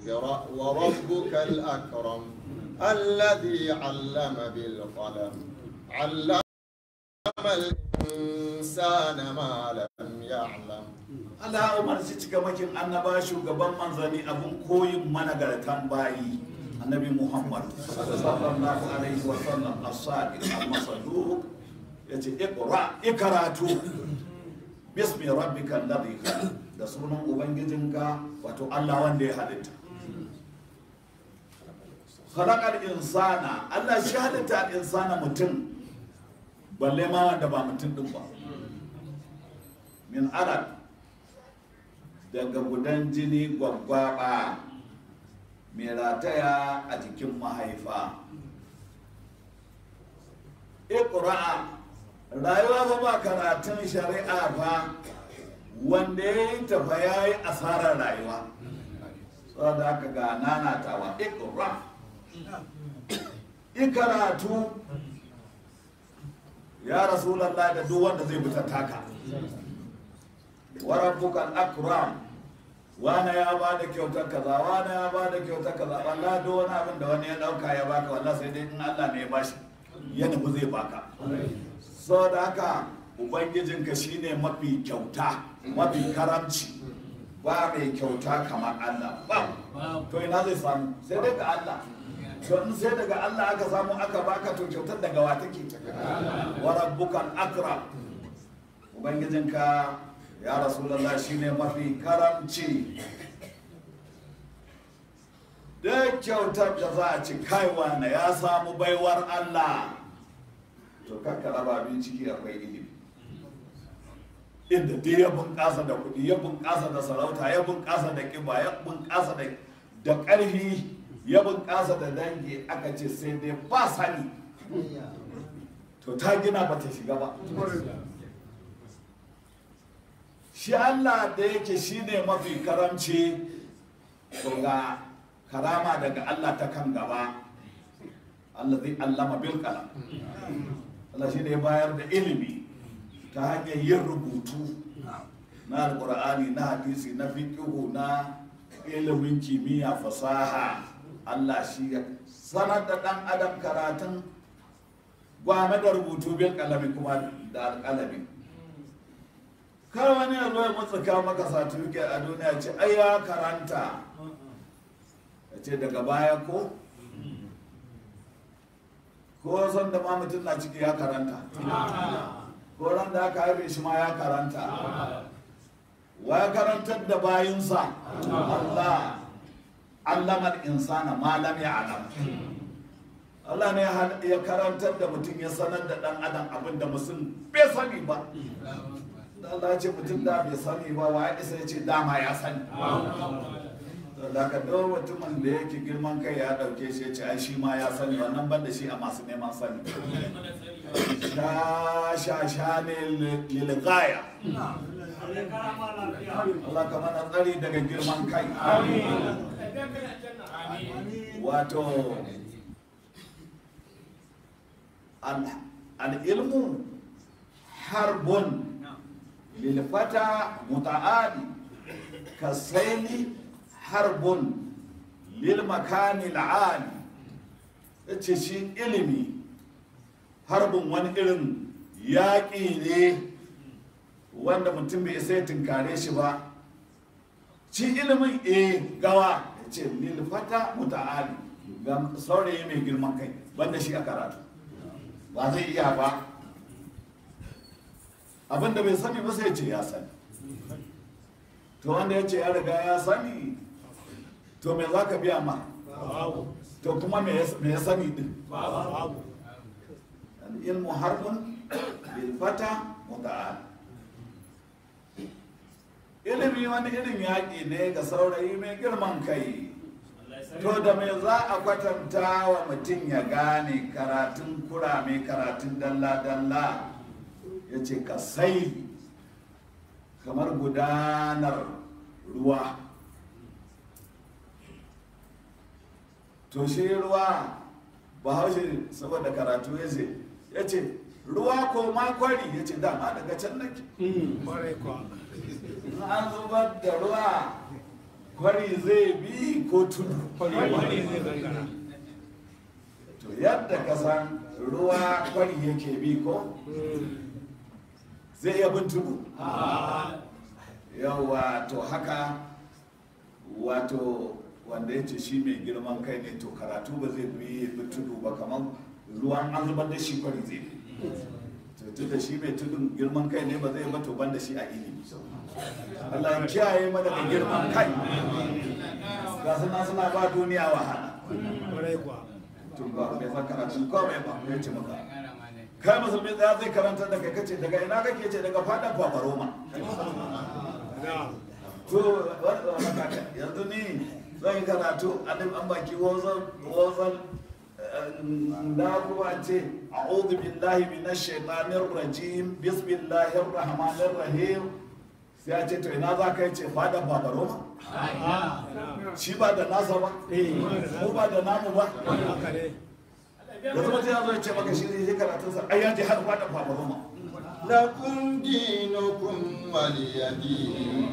اقرأ وربك الأكرم الذي علم بالقلم علم الإنسان ما لم يعلم Allah ya umarci cikamakin annaba shugaban manzanni abun koyin managartan bayi annabi Muhammad sallallahu alaihi wa sallam as-sadiq al-masaduq yace iqra ikaratu bismi rabbika alladhi khalaq da sunan ubangijinka wato Allah wanda ya halitta khalaqal insana Allah shi halitta al-insana mutum balle ma wanda ba mutum din ba min alaq daga gudan jini gwaggwaba mai rataya a jikin mahaifa iqra'a rayuwa ba ba karatun shari'a ba wanda ya yi tafa ya yi asarar rayuwa saboda aka ga nanatawa iqra ikaratu ya rasulallah da duk wanda zai fita taka wa rabbuka akram wani ya ba da kyautar kaza wani ya ba da kyautar kaza wallahi duk wani abin da wani ya dauka ya baka wallahi sai dai in Allah ne ya bashi ya nufi zai baka saboda haka ubangijinka shine mafi kyauta mafi karamci ba mai kyauta kamar Allah ba to ina zai samu sai dai ga Allah to in sai daga Allah aka samu aka baka to kyautar daga wa take wa rabbukal akram ubangijinka ya rasulullah shine mafi karamci da kyautar da za a ci kaiwa na ya samu baiwar Allah to kakka raba abin ciki akwai ilimi inda dai ya bunƙasa da kuɗi ya bunƙasa da sarauta ya bunƙasa da ƙiba ya bunƙasa da da ƙarfi ya bunƙasa da dangi aka ce sai dai ba sani to ta gina ba ta shiga ba shi Allah da yake shine mafi karamci to ga karama daga Allah ta kan gaba Allah zai allama bil kalam Allah shi ne bayar da ilimi ta hanyar yin rubutu na alkur'ani na hadisi na fiqhu na ilimin kimiyya fasaha Allah shi ya sanar da dan adam karatun gwame da rubutu bil kalami kuma da alkalami kar wani ya zo ya mutsuka maka certificate a duniya ce ai ya karanta ya ce daga baya ko ko san da ma mutum na ciki ya karanta ko ran da aka haife shi ma ya karanta wa ya karantar da bayinsa Allah allama insana ma lam ya'lam Allah ne ya karantar da mutum ya sanar da dan adam abin da mutum bai sani ba da Allah ce mutum da bai sani ba wa ya isa ya ce dama ya sani da ka dawo mutumin da yake girman kai ya dauke shi ya ce ai shi ma ya sani wannan ban da shi a masu neman sani sha sha sha ne lilgaya Allah ka mana tsari daga girman kai wato al-ilmu harbun lilfata muta'ali kasaini harbun lil makani al'ali yace shi ilimi harbin wani irin yaƙi ne wanda mutum bai isa ya tunkare shi ba shi ilimin e gawa ya ce lilfata muta'ali ga saurayi mai girman kai banda shi a karatu ba zai iya ba abinda bai sani ba sai ce ya sani to wanda ya ce ya riga ya sani to me za ka biya ma to kuma me ya sani din ilmu harbun bilfata muta'al ilimi wani irin yaƙi ne ga saurayi mai girman kai to da me za a kwatanta wa mutum ya gane karatun kurame karatun dalla-dalla ya ce ka sai kamar gudanar ruwa to shi ruwa ba haushe saboda karatu ya ce ya ce ruwa ko makwari ya ce dama daga can nake an zubar da ruwa kwari zai bi ko tudu to yadda ka san ruwa kwari yake bi ko zai iya bin tudu yawa to haka wato wanda ya ce shi mai girman kai ne to karatu ba zai bi bi tudu ba kamar ruwan an zubar da shi kwari zai bi to tun da shi mai tudun girman kai ne ba zai ba to ban da shi a ilimi Allah ya kiyaye mana da girman kai ga suna suna ba duniya wahala tun ba mai san karatun komai ba ya ce maka kai musulmi tsaya zai karanta da kai kace daga ina kake ce daga fadan fafaroma to wannan kaka yanzu ni zan yi karatu a nan an baki wazan wazan da kuma ce a'udhu billahi minash shaitanir rajim bismillahir rahmanir rahim sai a ce to ina za ka yi ce fadan fafaroma shi ba da nasa ba mu ba da namu ba yanzu mutum ya zo ya ce maka shi zai karatunsa ai ya je har fadan fafaroma لكم دينكم ولي دين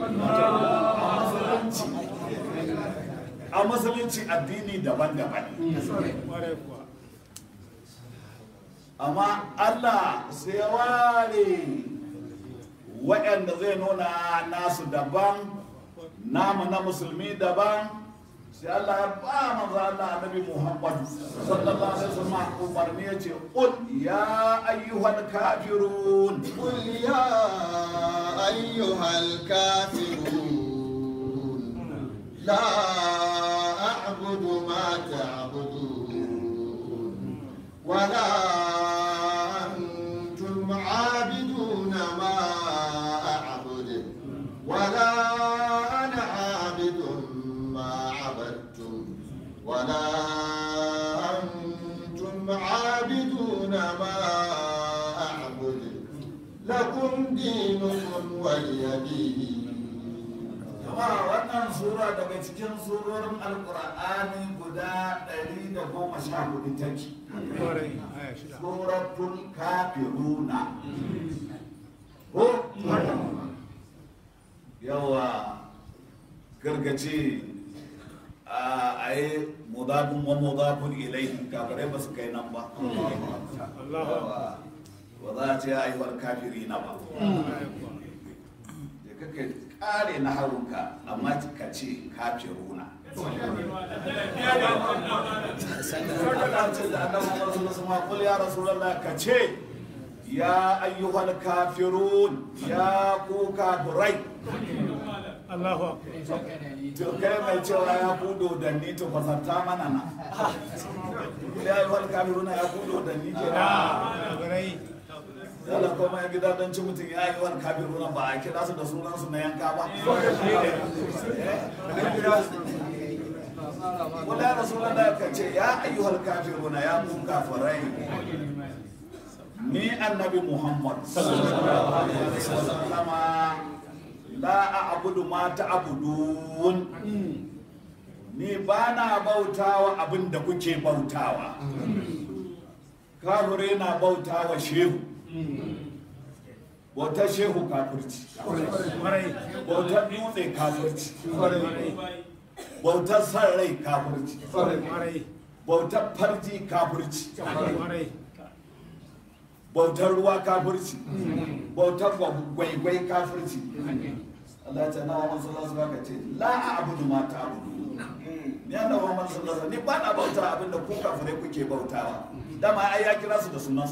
a musulunci addini daban-daban amma allah sai ya ware waɗanda zai nuna nasu daban namu na musulmi daban sai allah ya ba maza allah annabi muhammadu sallallahu alaihi wasallam umarni ya ce qul ya ayyuhal kafirun قل يا أيها الكافرون لا أعبد ما تعبدون ولا أنتم عابدون ما أعبد ولا أنا عابد ما عبدتم ولا أنتم عابدون ما أعبد لكم دينكم ولي دين jama'a wannan sura daga cikin surorin alkur'ani guda 114 take suratul kafiruna ko yawa gargace a yi mudafin wa mudafin ilaihi kafirai ba su kai nan ba Yawa. ba za a ce ya ayyuwar kafiri na ba da kake kare na harunka amma ka ce kafiruna Allah ce da annabi Muhammad sallallahu alaihi wasallam qul ya rasulullah ka ce ya ayyuhal kafirun ya ku kafirai to kai mai cewa ya kudo da ni to fasarta mana na ya ayyuhal kafiruna ya kudo da ni ke Yalla kuma ya gida don ci mutum ya yi wani kafiruna ba a kira su da sunansu na yanka ba. Wala Rasulallah ka ce ya ayyuhal kafiruna ya kun kafirai. Ni annabi Muhammad sallallahu alaihi wasallam la a'budu ma ta'budun. Ni ba na bautawa abin da kuke bautawa. Kafirai na bautawa shehu. Bautar shehu kafirci. Bautar dutse kafirci. Bautar san rai kafirci. Bautar farji kafirci. Bautar ruwa kafirci. Bautar gwaigwai kafirci. Allah ya ce na Muhammad sallallahu alaihi wasallam ce la a'budu ma ta'budu. Ni annabi Muhammad sallallahu alaihi wasallam ni ba na bauta abinda ku kafirai kuke bautawa. Dama ai ya kira su da sunan su.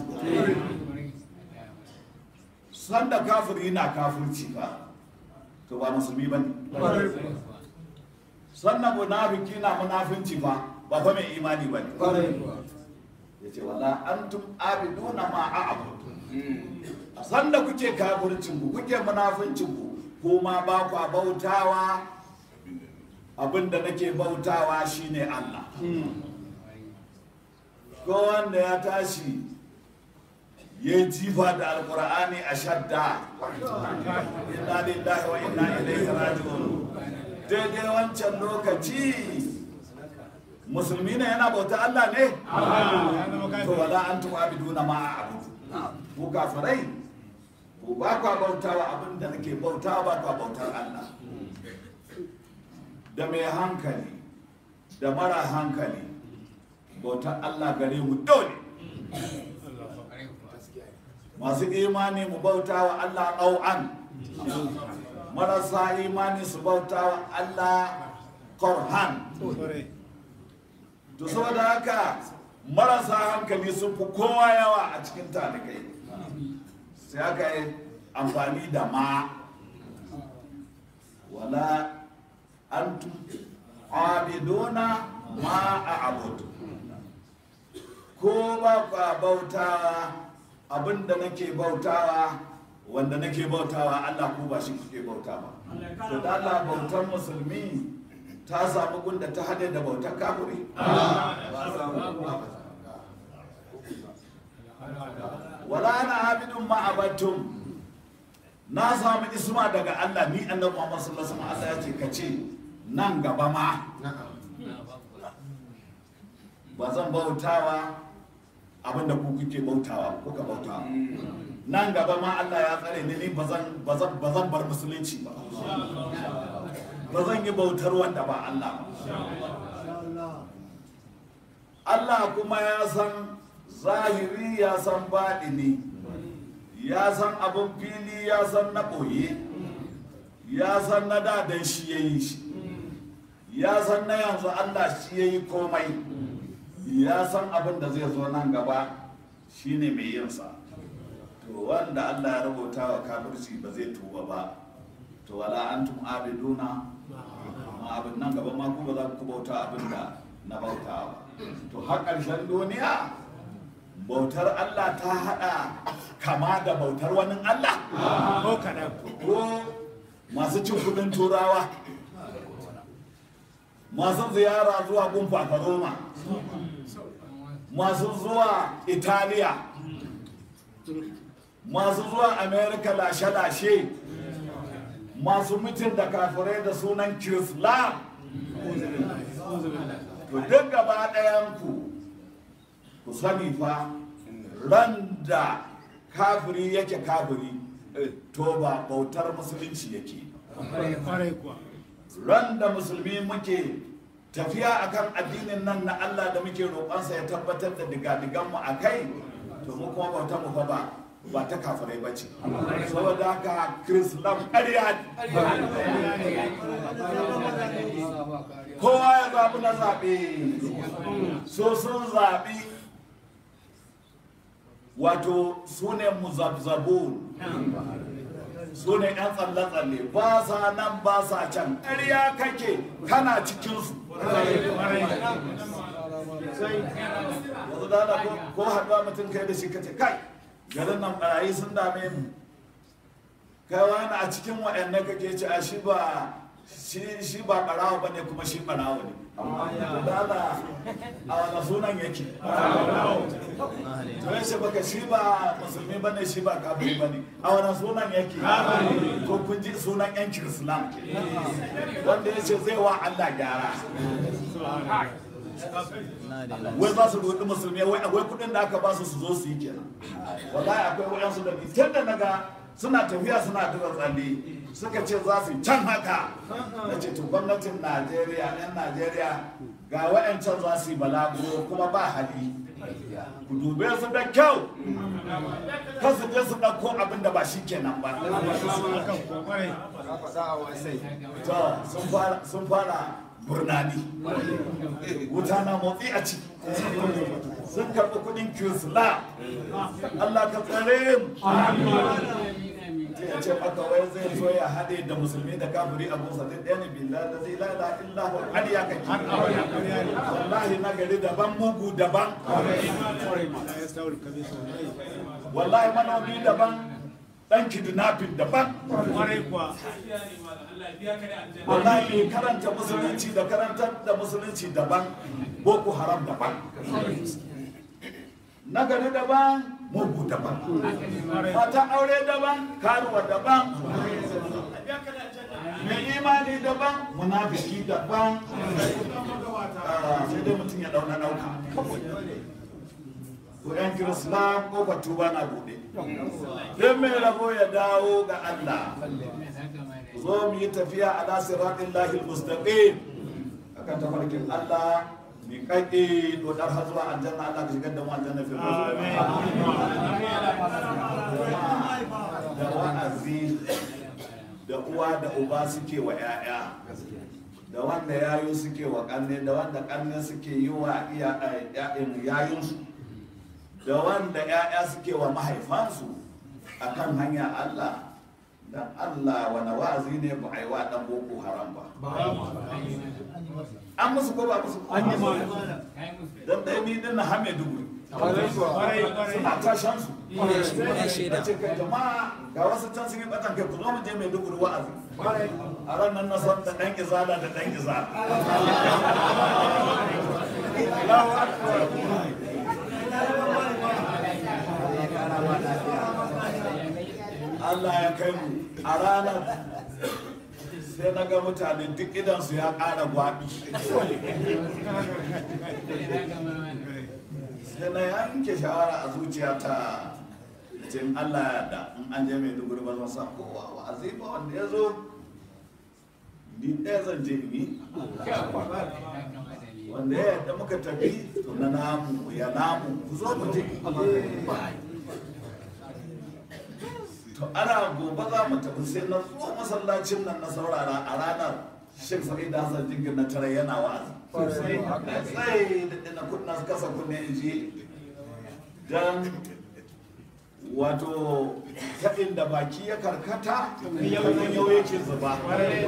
Sanda kafiri na kafirci ba. To ba musulmi bane. sannan munafiki na munafinci ba ba fa mai imani ba ne ya ce wala antum abiduna ma a'budu a sanda kuke kafircin ku kuke munafincin ku kuma ba ku bautawa abinda nake bautawa shine Allah ko wanda ya tashi ya jifa da alkur'ani a shadda inna lillahi wa inna ilaihi raji'un daidai wancan lokaci musulmi ne yana bauta Allah ne to wala antum abiduna ma a'budu ku kafirai ku ba ku bautawa abin da nake bautawa ba ku bautar Allah da mai hankali da mara hankali bautar Allah gare mu dole masu imani mu bauta wa Allah ɗau'an marasa imani su bauta wa Allah korhan to saboda haka marasa hankali sun fi kowa yawa a cikin talibai sai aka yi amfani da ma wala antum abiduna ma a abudu ko ba ka bautawa abinda nake bautawa wanda nake bautawa Allah ko ba shi kuke bauta ba to da Allah bautar musulmi ta samu gunda ta hade da bautar kafiri wala ana abidun ma abattum na samu isma daga Allah ni annabi Muhammad sallallahu alaihi wasallam Allah ya ce kace nan gaba ma ba zan bautawa abinda ku kuke bautawa kuka bautawa nan gaba ma Allah ya tsare ni ni bazan bazan bazan bar musulunci ba ba zan yi bautar wanda ba Allah ba Allah kuma ya san zahiri ya san baɗini ya san abin fili ya san na ɓoye ya san na dadan shi ya yi shi ya san na yanzu Allah shi ya yi komai ya san abin da zai zo nan gaba shine mai yinsa to wanda Allah ya rubuta wa kafirci ba zai tuba ba to wala antum abiduna ma abin nan gaba ma ku ba za ku bauta abin da na bauta ba to har ƙarshen duniya bautar Allah ta haɗa kama da bautar wani Allah ko kaɗan ko masu cin kudin turawa masu ziyara zuwa gumfa Roma masu zuwa italiya masu zuwa america lashe-lashe masu mitin da kafirai da sunan kirislam to duk gaba ɗayanku ku sani fa ran da kafiri yake kafiri to ba bautar musulunci yake kwarai kuwa ran da musulmi muke tafiya akan addinin nan na Allah da muke roƙonsa ya tabbatar da digadigan mu akai to mu kuma bautar mu fa ba ba ta kafirai ba ce saboda haka krislam ƙarya ne kowa ya zaɓi na zaɓe so sun zaɓi wato su ne muzabzabun su ne 'yan tsalle-tsalle ba sa nan ba sa can ƙarya kake kana cikinsu yanzu da da ko haɗuwa mutum kai da shi kace kai garin nan ɓarayi sun dame mu kai wani a cikin waɗannan kake ce a shi ba shi shi ba ɓarawa ba ne kuma shi ɓarawa ne da da a wani sunan yake to ya ce baka shi ba musulmi ba ne shi ba kafiri ba ne a wani sunan yake ko kun ji sunan yan kirislam wanda ya ce zai wa allah gyara wai za su roɗi musulmi wai akwai kuɗin da aka ba su su zo su yi kenan wallahi akwai wayansu da ni tun da naga suna tafiya suna tura tsalle suka ce za su yi can haka na ce to gwamnatin najeriya yan najeriya ga wayancan za su yi balaguro kuma ba hali ku dube su da kyau kan su je su ɗauko abin da ba shi kenan ba akan kuwa kwarai to sun fara sun fara burnani wuta na motsi a ciki sun karɓi kuɗin kirisla Allah ka tsare mu ya ce maka wai zai zo ya haɗe da musulmi da kafiri a musa duk ɗaya ne billah da zai la ilaha illa hu har ya kake wallahi na gari daban mugu daban ya stawul kabisa wallahi manomi daban dan kidnapping daban kwarai kuwa wallahi mai karanta musulunci da karantar da musulunci daban boko haram daban nagari daban mugu daban mata aure daban karuwa daban mai imani daban munafiki daban Ah, sai dai mutum ya dauna dauka ko yan kirislam ko batuba na bude don mai rabo ya dawo ga allah ku zo mu yi tafiya ala siratin lahil mustaqim akan tafarkin Allah mi kake dodar har zuwa aljanna Allah ka shigar da mu aljanna fi da wa'azi da uwa da uba suke wa 'ya'ya da wanda yayo suke wa kanne da wanda kanne suke yi wa yayinsu da wanda 'ya'ya suke wa mahaifansu akan hanya Allah dan Allah wani wa'azi ne ba a yi wa dan boko haram ba an musu ko ba musu An yi ma. dan ɗaya ni din na hame dubu Kwarai, kwarai. suna tashan su ya shaida. ce kai jama'a ga wasu can sun yi batan kai ku zo mu je mai dubu wa'azi a ran nan na san da ɗan izala da ɗan izala Allah ya kai mu a ranar sai na ga mutane duk idansu ya ƙara gwaɓi sai na yanke shawara a zuciyata ce in Allah ya da in an je mai duguri ba zan san kowa wa azifa wanda ya zo ni ɗaya zan je in yi wanda ya yadda muka tafi to na namu ya namu ku zo mu je to ana gobe za mu tafi sai na zo masallacin nan na saurara a ranar Sheikh Sa'id Hassan Jingir na tare yana wa'azi sai da na kunna kasa kunne in ji dan wato ta inda baki ya karkata yau yau yake zuba sai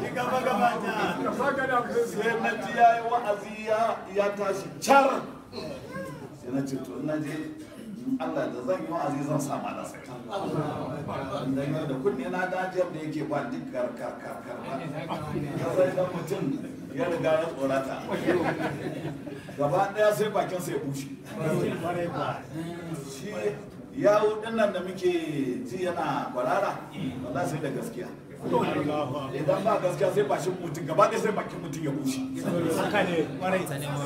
na ji ya yi wa'azi ya- ya tashi car sai na ce to na je in Allah da zan yi wa'azi zan sa mana sai da yau da kunne na dajiyar da yake ba duk karkar karkar ba ya sai dan mutum ya riga ya tsorata gaba daya sai bakin sai ya bushe Kwarai kuwa. shi yawo dinnan da muke ji yana kwarara wallahi sai da gaskiya Allahu idan ba gaskiya sai bashin mutum gaba ɗaya sai bakin mutum ya bushe Akbar. Haka ne, kwarai.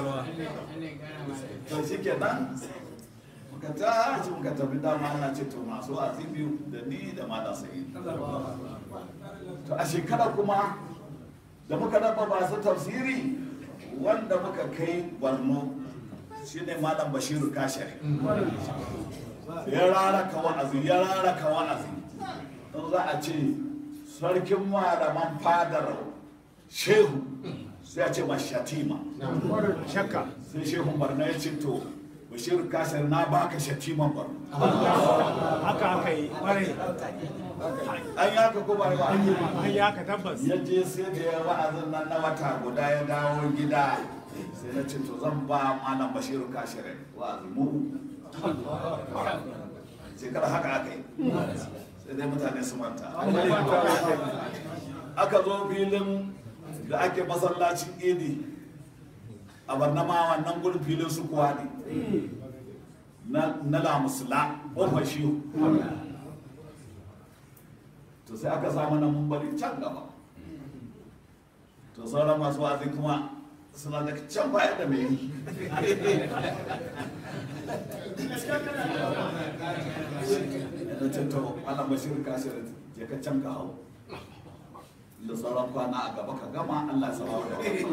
to shi kenan muka tashi muka tafi dama ana ce to masu wa'azi biyu da ni da malam sai to a shekara kuma da muka raba masu tafsiri wanda muka kai borno shine malam bashiru kashari ya raraka wa'azi ya raraka wa'azi in za a ce sarkin malaman fadar shehu sai a ce mashatima Shakka. sai shehu barna ya ce to bashir kasar na baka shatiman barna Haka aka yi, kwarai. an yi haka ko ba ba An yi haka tabbas. ya je sai da ya wa'azin nan na wata guda ya dawo gida sai na ce to zan ba malam bashir kasar wa'azi mu shekara haka aka yi sai dai mutane su manta aka zo filin da ake masallacin idi a barnama wannan gurin filin su kuwa ne na na lamusula ƙofar shiyu to sai aka samu na mun bari can gaba to sauran masu wazi kuma suna da can baya da mai yi da ce to ana bashir kasir je ka can ka hau da sauran kwana a gaba ka gama Allah ya sama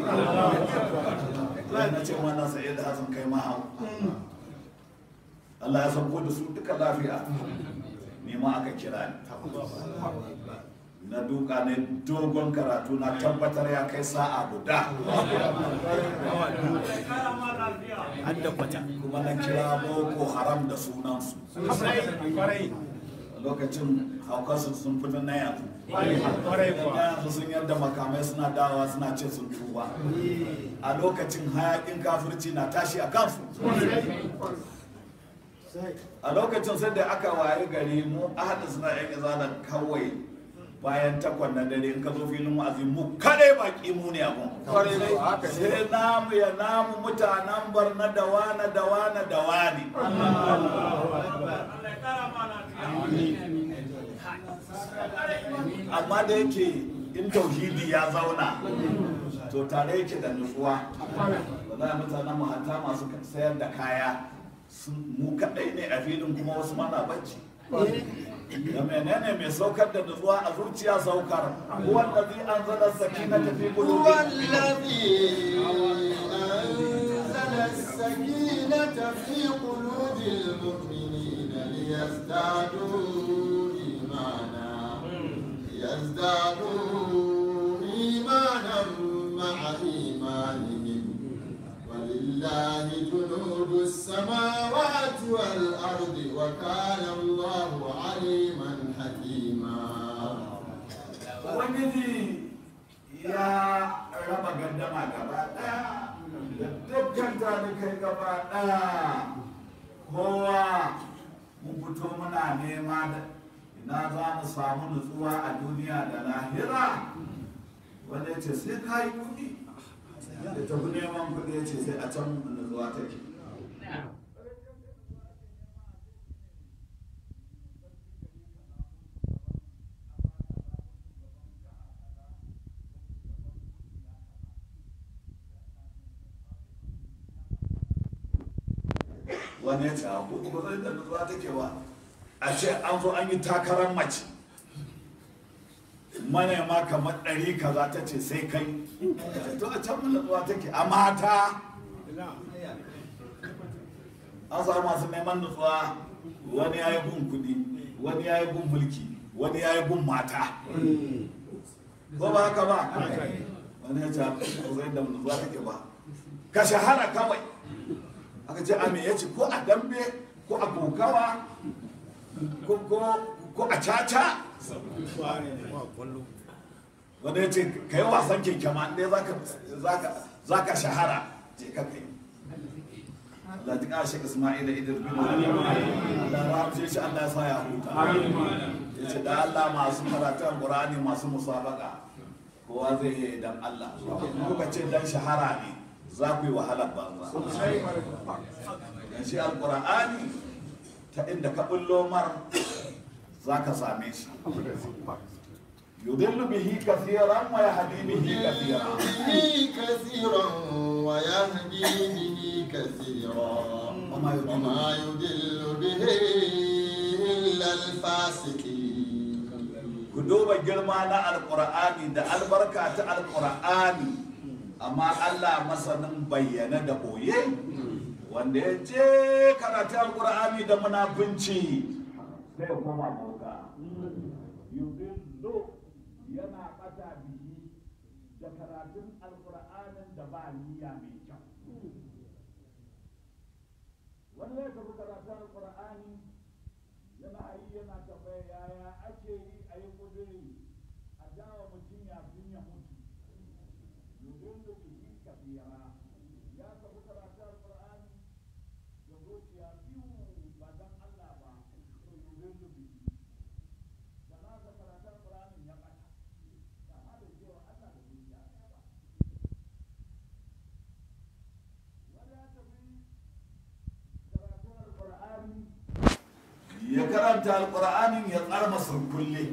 da na ce wannan sai da hasan kai ma hau Allah ya sauko da su duka lafiya ni ma aka kira ni na duka ne dogon karatu na tabbatar ya kai sa'a guda Hadda kwata. kuma na kira boko haram da sunansu Kwarai. lokacin haukarsu sun fi na yanzu Kwarai na kuwa. yanzu sun yadda makamai suna dawa suna ce sun tuba a lokacin hayakin kafirci na tashi a kansu a lokacin sai da aka waye gari mu ahadu suna yan izana kawai bayan takwan na dare in ka zo filin wa'azi mu kadai baki mu ne abun sai namu ya namu mutanen barna da wana da wana da wani amma da yake in tauhidi ya zauna to tare yake da nutsuwa ba za a mutanen mu hatta masu sayar da kaya sun- mu kadai ne a filin kuma wasu mana bacci da menene mai saukar da nutsuwa a zuciya saukar wanda zai an zana sakina tafi هو kudu الذي أنزل السكينة في قلوب المؤمنين ليزدادوا إيمانا ليزدادوا إيمانا مع إيمانهم ولله جنود السماوات والأرض وكان الله عليما حكيما ubangiji ya raba gandama gaba daya da dukkan talikai gaba daya kowa mun fito muna nema da ina za mu samu nutsuwa a duniya da lahira wanda ya ce sai ka yi kuɗi da tafi neman kuɗi ya ce sai a can nutsuwa take wani ya ce a kuɗi ba zai da nutsuwa take ba a ce an zo an yi takarar mace manema kamar ɗari kaza ta ce sai kai to a can nutsuwa take a mata an samu masu neman nutsuwa wani ya yi gun kuɗi wani ya yi gun mulki wani ya yi gun mata ko ba haka ba wani ya ce ba zai da nutsuwa take ba ka shahara kawai aka ce ame ya ce ko a dambe ko a kokawa ko ko- ko a caca wanda ya ce ka yi wasan keke ma ɗaya za ka shahara je ka kai Allah ji ƙashe Ismail da Idris bin Allah rahamshe shi Allah ya sa ya huta ya ce da Allah masu karatun Qur'ani masu musabaka kowa zai yi idan Allah kuka ce dan shahara ne za ku yi wahalar banza dan shi alqur'ani ta inda ka bullo mar za ka same shi yudillu bihi kathiran wa yahdi bihi kathiran به كثيرا ويهدي به كثيرا وما يضل وما يضل به إلا الفاسقين ku duba girma na alkur'ani da albarka ta alkur'ani amma allah masanin bayyana da boye wanda ya je karatu alkur'ani da munafunci sai ya koma boka yudillu yana bata bihi da karatun alkur'anin da ba niyya mai kyau wani ya tafi karatun alkur'ani yana yi yana tambaya yaya ake yi a yi kudiri a jawa mutum ya fin ya mutu yudillu bihi kabira ya tafi karatun alkur'ani da zuciya biyu ba dan Allah ba to yudillu bihi da na ga karatun alkur'ani ya bata da ma da cewa Allah da zuciya ɗaya ba wani ya tafi karatun alkur'ani ya karanta alkur'anin ya tsarma surkulle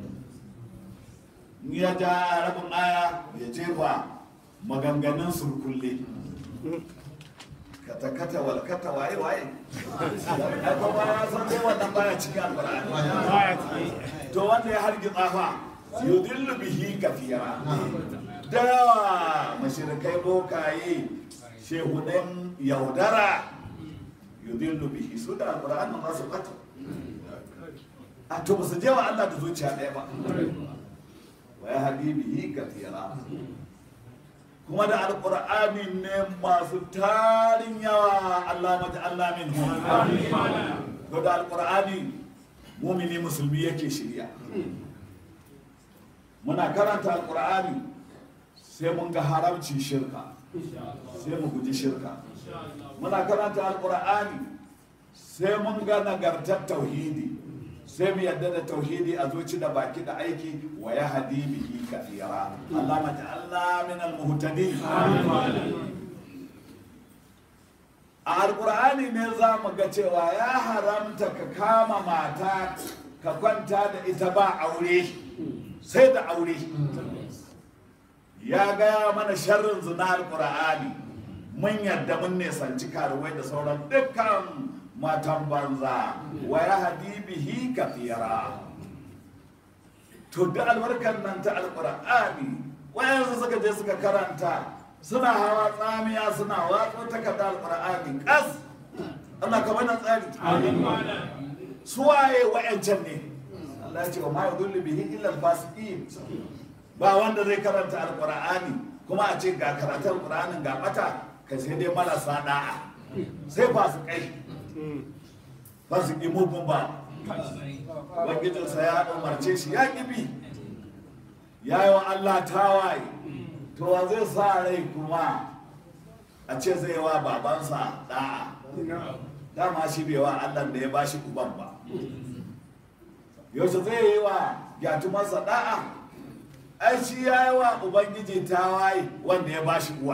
ya ja rabin aya ya jefa maganganun surkulle kata-kata walkata waye waye ai ko ba ya san dai wannan baya cikin alkur'ani baya ciki to wanda ya hargi tsafa yudillu bihi kafira da yawa mashirikai bokaye shehudan yaudara yudillu bihi su da alkur'ani za su bata a to ba su je wa Allah da zuciya ɗaya ba wa ya hadi bihi kafira kuma da alkur'ani ne masu tarin yawa Allah mata Allah min to da alkur'ani mumini musulmi yake shirya muna karanta alkur'ani sai mun ga haramcin shirka sai mu guji shirka muna karanta alkur'ani sai mun ga nagartar tauhidi sai mu yadda da tauhidi a zuci da baki da aiki wa ya hadi bihi kathira Allah mata Allah min al-muhtadin a alkur'ani ne za mu ga cewa ya haramta ka kama mata ka kwanta da ita ba aure sai da aure ya gaya mana sharrin zina alkur'ani mun yadda mun nesanci karuwai da sauran dukkan matan banza wa ya hadi bihi kafira to da albarkar nan ta alqur'ani wayansu suka je suka karanta suna hawa tsamiya suna watsa takarda alqur'ani kas Allah ka bana tsari suwaye wa'ancan ne Allah ya ce wa ma yudullu bihi illa al-fasiqin ba wanda zai karanta alqur'ani kuma a ce ga karatun alqur'anin ga bata ka sai dai marasa da'a sai fasikai fasiki mugun ba ubangijinsa ya umarce shi ya kibi ya yi wa Allah tawaye to wa zai sa rai kuma a ce zai wa babansa da'a dama shi bai wa Allah da ya bashi uban ba yaushe zai yi wa gyatumarsa da'a ai shi ya yi wa ubangiji tawaye wanda ya bashi uwa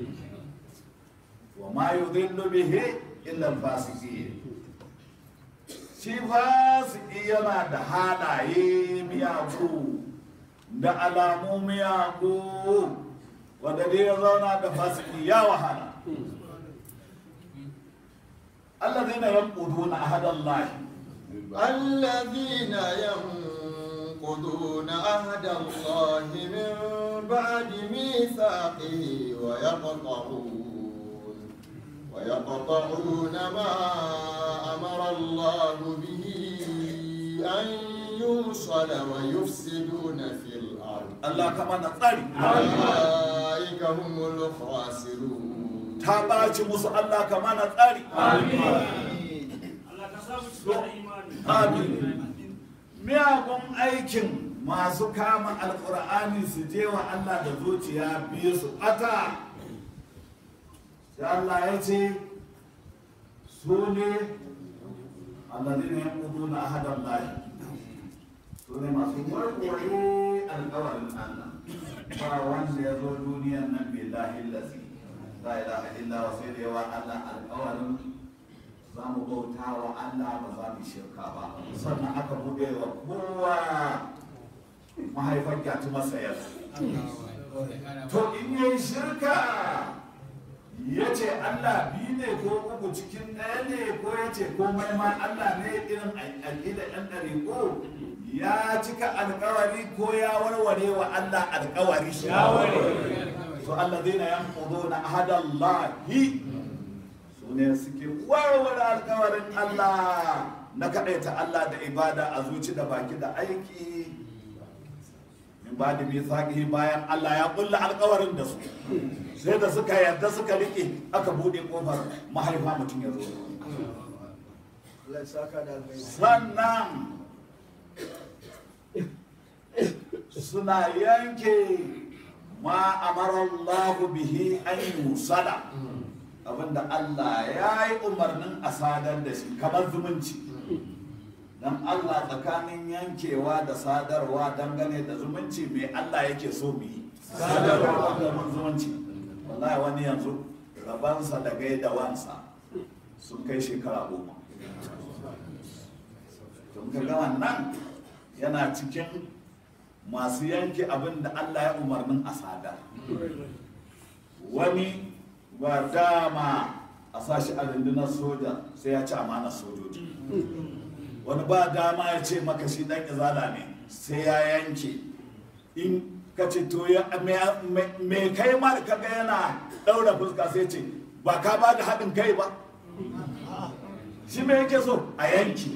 wa ma yudhillu bihi illa al-fasiqin shi fasiki yana da halaye miyagu da alamu miyagu wanda dai ya zauna da fasiki ya wahala الذين ينقضون عهد الله الذين ينقضون عهد الله من بعد ميثاقه ويقطعون ويقطعون ما أمر الله به أن يوصل ويفسدون في الأرض Allah kama na tsari أولئك هم الخاسرون ta ɓaci musu Allah kama na tsari amin miyagun aikin masu kama alkur'ani su je wa Allah da zuciya biyu su ɓata sai Allah ya ce su ne alladhina yanquduna ahadan lahi su ne masu warware alkawarin Allah ba wanda ya zo duniyan nan billahi lazi la ilaha illa wa sai da yawa Allah alkawarin za mu bauta wa Allah ba za mu shirka ba sannan aka buɗe wa kowa mahaifar gyatu masa yanzu to in yi shirka ya ce Allah biyu ne ko uku cikin ɗaya ne ko ya ce komai ma Allah ne irin aƙida ɗan ɗariƙo ya cika alƙawari ko ya warware wa Allah alƙawari ya to Allah zai na yan ƙudo na ahadallahi su ne suke warware alƙawarin Allah na kaɗaita Allah da ibada a zuci da baki da aiki min ba da mithaqihi bayan Allah ya kulla alƙawarin da su sai da suka yarda suka rike aka bude kofar mahaifa mutum ya zo sannan suna yanke ma amarallahu bihi an yusala abinda Allah ya yi umarnin a sadar da shi kamar zumunci dan Allah tsakanin yankewa da sadarwa dangane da zumunci mai Allah yake so mu yi sadarwa da zumunci wallahi wani yanzu rabansa da gaida wansa sun kai shekara goma tun ka ga wannan yana cikin masu yanke abin da Allah ya umarnin a sadar wani ba dama a sashi a rundunar soja sai ya ci amanar sojoji wani ba dama ya ce maka shi dan izala ne sai ya yanke in ka ce to ya me kai ma da kaga yana daura fuska sai ce ba ka ba da haɗin kai ba shi me yake so a yanki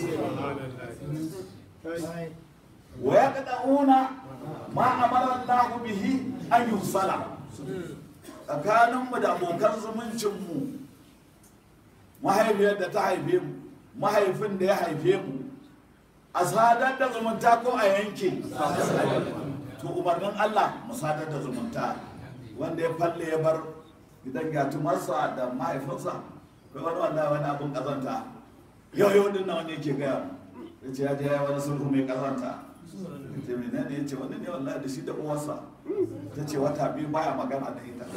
wa ya kada'una ma amara Allah bihi an yusala tsakaninmu da abokan zumuncinmu mahaifiyar da ta haife mu mahaifin da ya haife mu a sadar da zumunta ko a yanke to umarnin Allah mu sadar da zumunta wanda ya falle ya bar gidan gatumarsa da mahaifinsa kai wani wanda wani abin kazanta yau yau din na wani yake gaya ya ce ya je ya wani sulhu mai kazanta ya ce mai ne ya ce wani ne wallahi da shi da uwarsa ta ce wata biyu baya magana da ita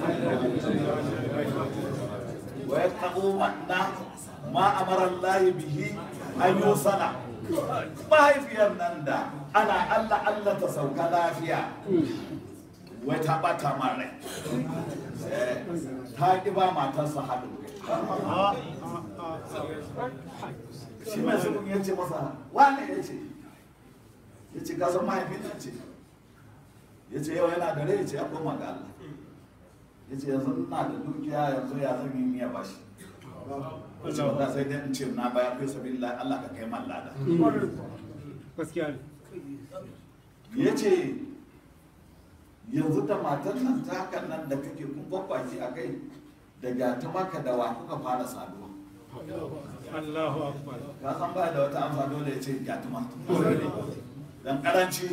wa ya taɓo na ma amara Allah bihi an yi sana mahaifiyar nan da ana Allah Allah ta sauka lafiya wai ta bata man rai ta ƙi ba matarsa haɗin kai Ah, ah, ah. shi mai zubin ya ce masa wane ya ce ya ce ka san mahaifina ce ya ce yau yana da rai ya ce ya koma ga Allah ya ce yanzu na da dukiya yanzu ya zan yi miya bashi ya ce ba sai dai in ce na bayar fi sabi Allah ka kai man lada gaskiya ne ya ce yanzu da matan nan ta hakan nan da kake kun kwakwaki a kai da gata maka da wa kuka fara saduwa Allahu akbar ka san baya da wata amsa dole ya ce gyatuma dan karanci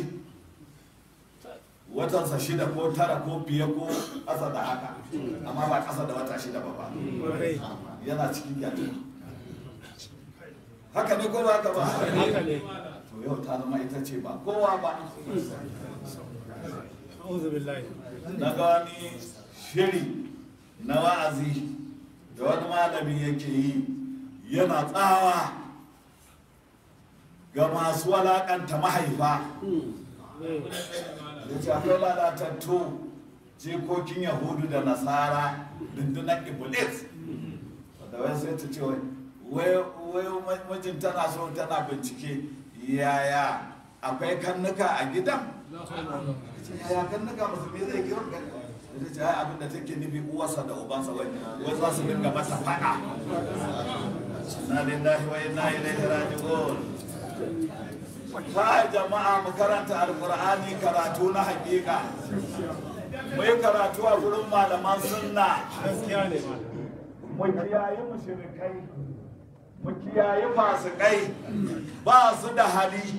watansa shida ko tara ko biye ko ƙasa da haka amma ba ƙasa da wata shida ba ba kwarai yana cikin gyatuma haka ne ko ba haka ba haka ne to yau ta zama ita ce ba kowa ba a'udhu billahi na ga wani shiri na wa'azi da wani malami yake yi yana tsawa ga masu walakanta mahaifa da ce akwai lalatattu jikokin yahudu da nasara dundunan iblis da wai sai ta ce wai wai mijin tana so tana bincike yaya akwai kannuka a gidan ce yaya kannuka musulmi zai kiwon kan da ce ai abin da take nufi uwarsa da ubansa wai wai za su dinga mata fada na lillahi wa inna ilaihi raji'un ta jama'a mu karanta alqur'ani karatu na hakika mu yi karatu a gurin malaman sunna gaskiya ne mu kiyaye mushrikai mu kiyaye fasikai ba su da hali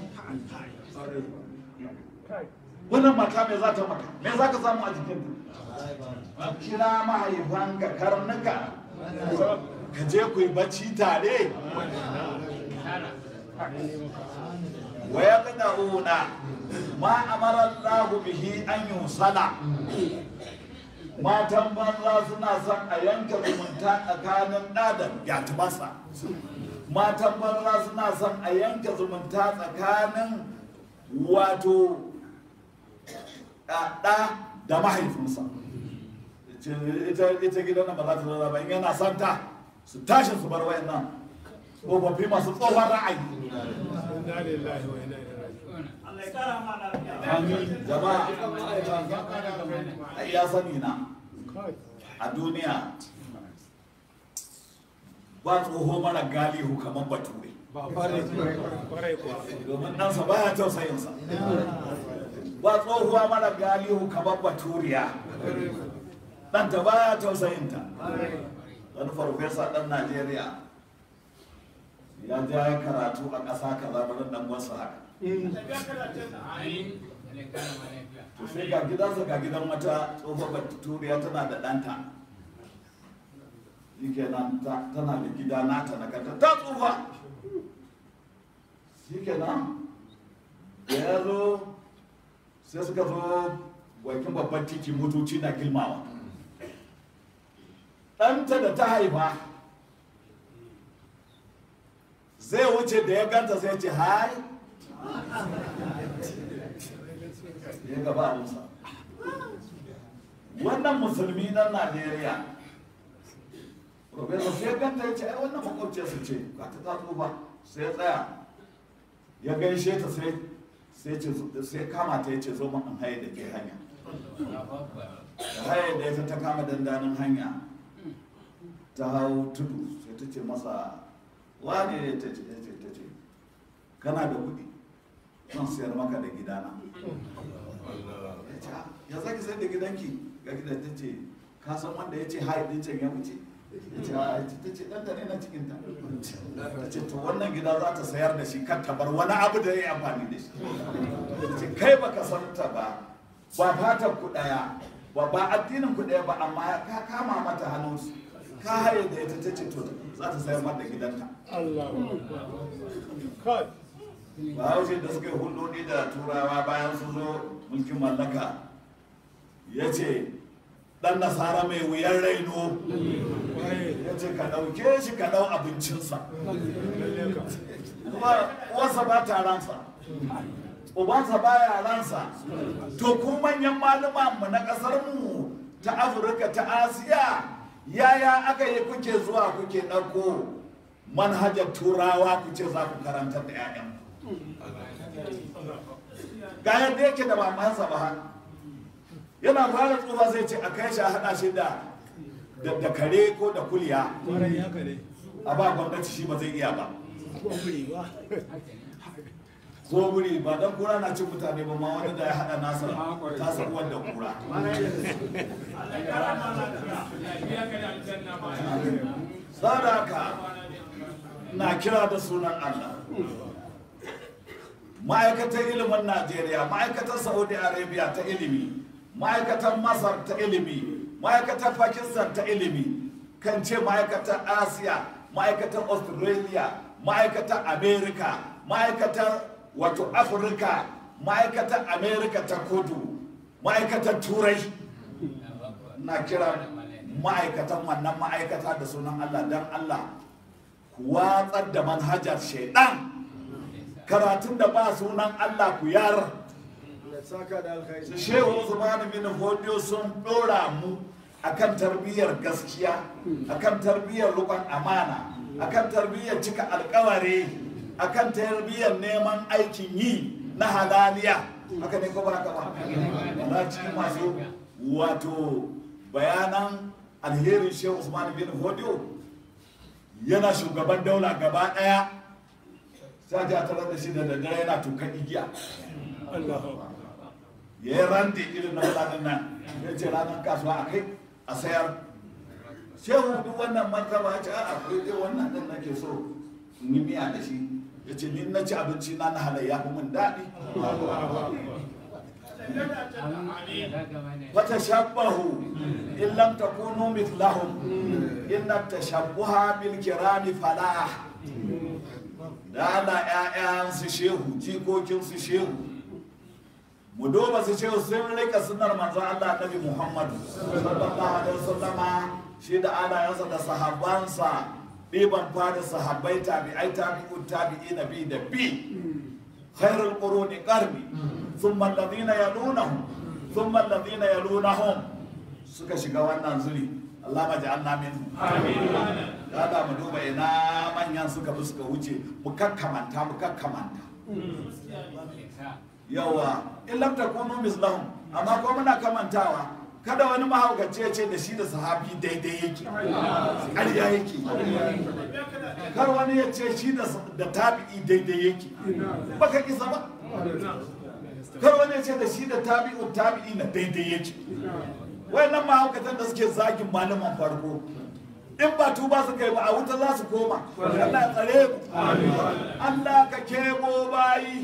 wannan mata me za ta maka me za ka samu a jikinta kira mahaifan ka karnuka ka je ku yi bacci tare wa ya una ma amara Allah bihi an yusala matan banza suna son a yanke zumunta tsakanin ɗa da yatibasa matan banza suna son a yanke zumunta tsakanin wato ɗa da mahaifinsa ita gidan nan ba za ta zauna ba in yana santa su tashi su bar wayan nan tsofaffi masu tsohon ra'ayi inna lillahi wa inna ilaihi raji'un jama'a ai ya sani na kai a duniya ba tsoho mara galihu kamar bature kwarai kuwa domin ɗansa baya tausayinsa ba tsohuwa mara galihu kamar baturiya ɗanta baya tausayinta wani farfesa ɗan najeriya ya ja ya karatu a ƙasa kaza bari ɗan wasu haka to sai ga gidansa ga gidan wata tsohuwar baturiya tana da ɗanta shi kenan ta- tana da gida nata na kanta ta tsufa shi kenan da ya zo sai suka zo bakin babban titi motoci na gilmawa ɗanta da ta haifa zai wuce da ya ganta sai ce hai ya gaba abinsa wannan musulmi ɗan najeriya Profesor sai ya ganta ya ce ai wannan makwabciyarsa ce ka ta ta tsufa sai ya tsaya ya gaishe ta sai sai ce sai kama ta yace zo mun haye da ke hanya da haye da ita ta kama dandanin hanya ta hau tudu sai ta ce masa wane ne ta ce ta ce ta ce kana da kuɗi zan sayar maka da gidana ya ce "Ah, ya zaki sayar da gidanki ga gidan ta ce ka san wanda ya ce haye din can ya wuce ya ce "Ah, ta ce ɗanta ne na cikinta ta ce to wannan gida za ta sayar da shi kan ta bar wani abu da ya yi amfani da shi ta ce kai baka san ta ba ba fatan ku ɗaya ba ba addinin ku ɗaya ba amma ka kama mata hannu ka haye da ita ta ce to za ta sayar mata gidanta Allahu akbar kai ba haushe da suka yi hulɗoɗi da turawa bayan sun zo mulkin mallaka ya ce ɗan nasara mai wuyan raino kwarai ya ce ka ɗauke shi ka ɗau abincinsa lalle ka kuma uwarsa ba ta ransa ubansa ba ya ransa to ku manyan malama mu na ƙasar mu ta afirka ta asiya yaya aka yi kuke zuwa kuke ɗauko manhajar turawa ku ce za ku karantar da 'ya'yan ga yadda yake da mamansa ba yana fara tsufa zai ce a kai shi a haɗa shi da da kare ko da kuliya kwarai haka ne a ba gwamnati shi ba zai iya ba kwamfuri ba zo wuri ba dan kura na cin mutane ba ma wani da ya haɗa nasa tasa uwar da kura sadaka na kira da sunan Allah ma'aikatar ilimin Najeriya ma'aikatar Saudi Arabia ta ilimi ma'aikatar Masar ta ilimi ma'aikatar Pakistan ta ilimi kan ce ma'aikatar Asiya ma'aikatar Australia ma'aikatar America ma'aikatar wato Afirka ma'aikatar America ta kudu ma'aikatar Turai na kira ma'aikatan wannan ma'aikata da sunan Allah don Allah ku watsar da manhajar shaidan karatun da ba sunan Allah ku yar saka da alkhairi su shehu Usman bin Fodiyo sun dora mu akan tarbiyyar gaskiya akan tarbiyyar rukun amana akan tarbiyyar cika alkawari akan tarbiyyar neman aikin yi na halaliya haka ne ko ba haka ba na cikin masu wato bayanan alherin shehu Usman bin Fodiyo yana shugaban daula gaba daya sai a tarar da shi da daddare yana tukan igiya Allahu ya yi randi irin na mutanen nan ya ce ranar kasuwa a kai a sayar shehu duk wannan martaba ya ce a akwai dai wannan din nake so in yi miya da shi ya ce ni na ci abinci na na halayya fi mun daɗi wata shabbahu in lam takunu mithlahum inna tashabbuha bil kirami falah da ana ƴaƴan su shehu jikokin su shehu mu duba su shehu sun rika sunnar manzon Allah Nabi Muhammad sallallahu alaihi wasallama shi da alayansa da sahabbansa ɗiban fada sahabbai tabi'ai tabi'un tabi'i nabi da bi khairul quruni qarni thumma alladhina yalunahum thumma alladhina yalunahum suka shiga wannan zuri Allah ma ja'alna minhum kada mu duba ina manyan suka bi suka wuce mu kakkamanta mu kakkamanta yawa in lam takunu mislahum amma ko muna kamantawa kada wani mahaukaci ya ce da shi da sahabi daidai yake ƙarya yake kar wani ya ce shi da da tabi'i daidai yake baka kisa ba kar wani ya ce da shi da tabi'u tabi'i na daidai yake wayannan mahaukatan da suke zagin malaman farko in ba tuba su kai ba a wuta za su koma Allah ya tsare mu Allah ka kebo bayi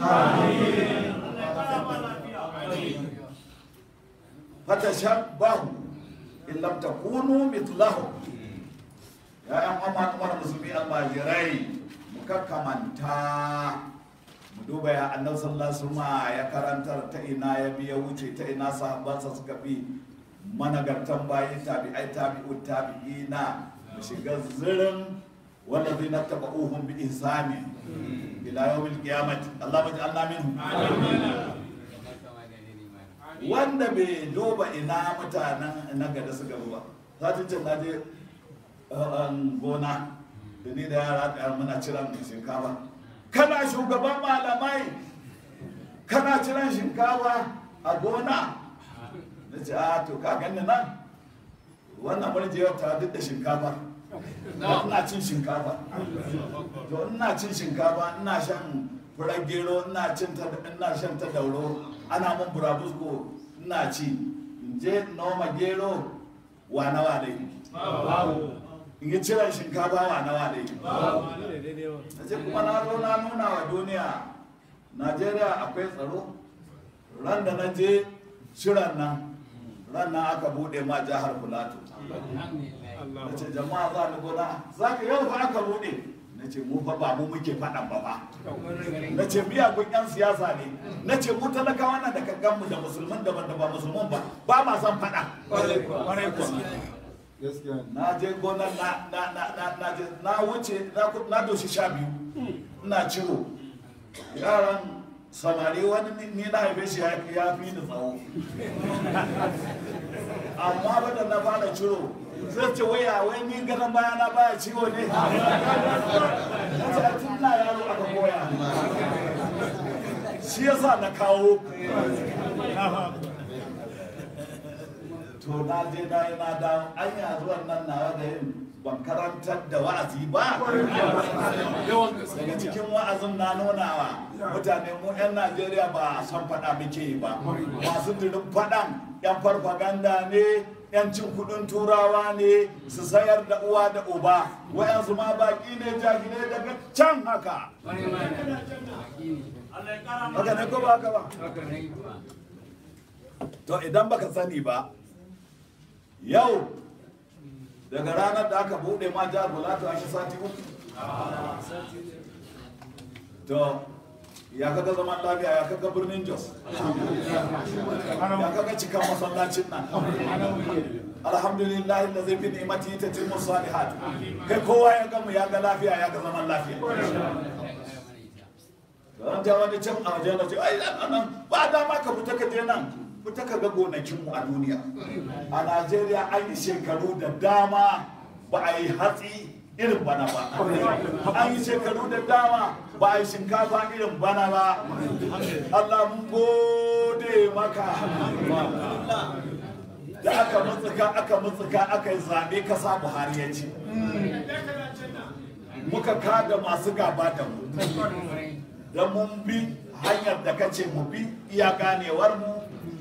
fatashabbahu in lam takunu mithlahu ya yan amma umar musulmi almajirai mu kakkamanta mu duba ya annabi sallallahu alaihi wasallam ya karantar ta ina ya biya wuce ta ina sahabbansa suka bi managartan bayi tabi'ai tabi'u tabi'ina mu shiga zirin والذين اتبعوهم بإحسان إلى يوم القيامة اللهم اجعلنا منهم wanda bai duba ina mutanen na gada suka ba za ta ce naje gona da ni da yara da muna ciran shinkafa kana shugaban malamai kana ciran shinkafa a gona na ce a to ka gani nan wannan murjiyar ta duk da shinkafa ina cin shinkafa to ina cin shinkafa ina shan furar gero ina cin ta ina shan ta dauro ana mun burabusko ina ci in je noma gero wa nawa dai in yi ciran shinkafa wa nawa dai na ce kuma na zo na nuna wa duniya najeriya akwai tsaro ran da na je ciran nan ran nan aka bude ma jihar filato na ce jama'a za ni gona za ka yau fa aka bude na ce mu fa ba mu muke faɗan ba ba na ce miyagun 'yan siyasa ne na ce mu talakawa na da kankan mu da musulman daban da ba musulman ba ba ma son faɗa na je gonar na na na na na je na wuce na ku- na doshi sha biyu ina ciro yaran samari wani ni- ni na haife shi ya ya fi ni tsawo amma ba da na fara ciro sai ce waya wai ni ganin bayana baya ciwo ne na ce a tun na yaro aka koya shi yasa na kawo to na je na yi na dawo an yi zuwan nan nawa da yin ban karantar da wa'azi ba daga cikin wa'azin na nunawa mutane mu 'yan najeriya ba san faɗa muke yi ba masu dirin faɗan 'yan farfaganda ne 'yan cin kudin turawa ne su sayar da uwa da uba wayansu ma baki ne jahilai daga can haka haka ne ko ba haka ba to idan baka sani ba yau daga ranar da aka bude ma jihar Bulato a shi sati uku to ya kaga zaman lafiya ya kaga birnin jos ya kaga cikan masallacin nan alhamdulillah da zai fi ni'imati ta tilmu salihat kai kowa ya gamu ya ga lafiya ya ga zaman lafiya don ta wani can a wajen da ce ai nan ba dama ka fita ka je nan fita ka ga gonakinmu a duniya a najeriya an yi shekaru da dama ba a yi hatsi irin bana ba an yi shekaru da dama ba a yi shinkafa irin bana ba allah mun gode maka da aka mutsuka aka mutsuka aka yi zaɓe kasa buhari ya ci muka kada masu gaba da mu da mun bi hanyar da kace mu bi iya ganewar mu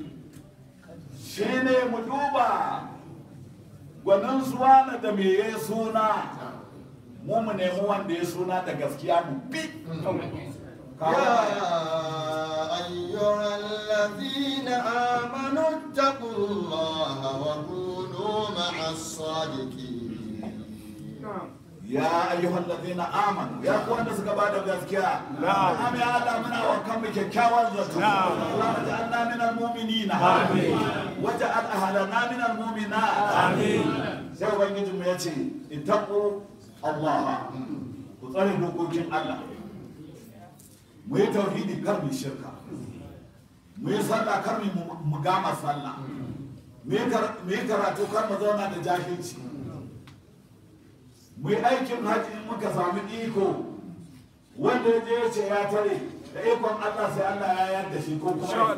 shine mu duba gwanin suwa na da me ya suna mu mu nemi wanda ya suna da gaskiya mu bi يا أيها الذين آمنوا اتقوا الله وكونوا مع الصادقين ya ayyuhal ladina amanu ya ku wanda suka bada gaskiya na'am ya Allah muna wa kan mu kyakkyawan zato Allah ja'alna minal mu'minina amin waja'al ahlana minal mu'minat amin sai ubangiji mu yace ittaqu Allah ku tsare dokokin Allah mu yi tauhidi kar mu shirka mu yi sallah kar mu gama sallah mu yi karatu kar mu zauna da jahilci mu yi aikin haji in muka sami iko wanda ya je ya ce ya tare da ikon Allah sai Allah ya yarda shi ko kuma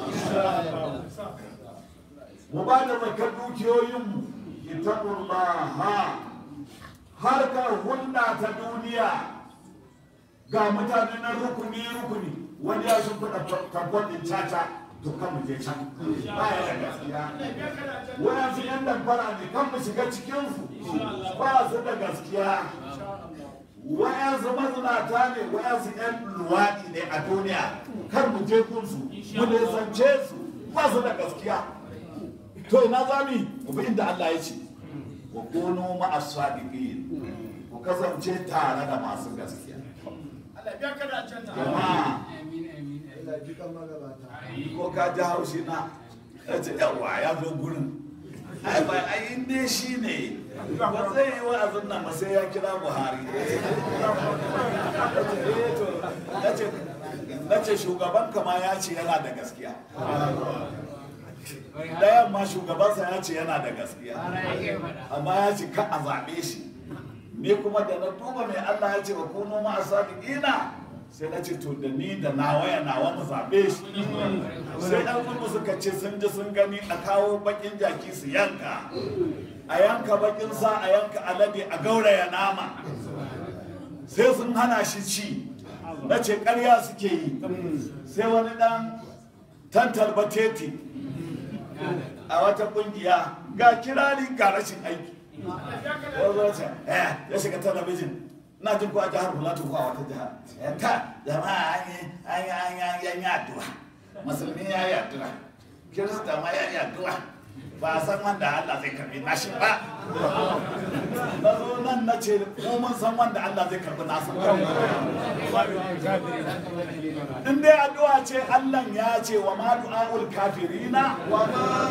mu ba da zakar dukiyoyinmu itaqullaha harkar hulɗa ta duniya ga mutane na rukuni rukuni wani ya sun kuɗa tabbon ɗin caca to kan mu je can ba ya da gaskiya wayansu yan damfara ne kan mu shiga cikinsu ba su da gaskiya wayansu mazinata ne wayansu yan luwaɗi ne a duniya kar mu je kunsu mu nisance su ba su da gaskiya to ina zami mu bi inda Allah ya ce wa kunu ma'as sadiqin ku kasance tare da masu gaskiya jama'a Allah ji kan magabata. ko ka ji haushi na ya ce yawa ya zo gurin ai ba ai inda shi ne ba zai yi wa'azin nan ba sai ya kira buhari na ce shugaban kama ya ce yana da gaskiya ɗayan ma shugabansa ya ce yana da gaskiya amma ya ce ka a zaɓe shi ni kuma da na duba mai allah ya ce wa kuno ma a sadiqina sai na ce to da ni da nawa ya nawa mu zaɓe shi sai ɗan gudu suka ce sun ji sun gani a kawo bakin jaki su yanka a yanka bakin sa a yanka alade a gauraya nama sai sun hana shi ci na ce ƙarya suke yi sai wani ɗan tantar bateti a wata ƙungiya ga kirari ga rashin aiki ya shiga talabijin na jin ko a jihar Plateau ko a wata jihar ta jama'a an yi an yi an yi an yi an yi addu'a musulmi ya yi addu'a kirista ma ya yi addu'a ba a san wanda Allah zai karbi nashi ba na zo nan na ce mu mun san wanda Allah zai karbi nasa in dai addu'a ce Allah ya ce wa ma du'aul kafirina وما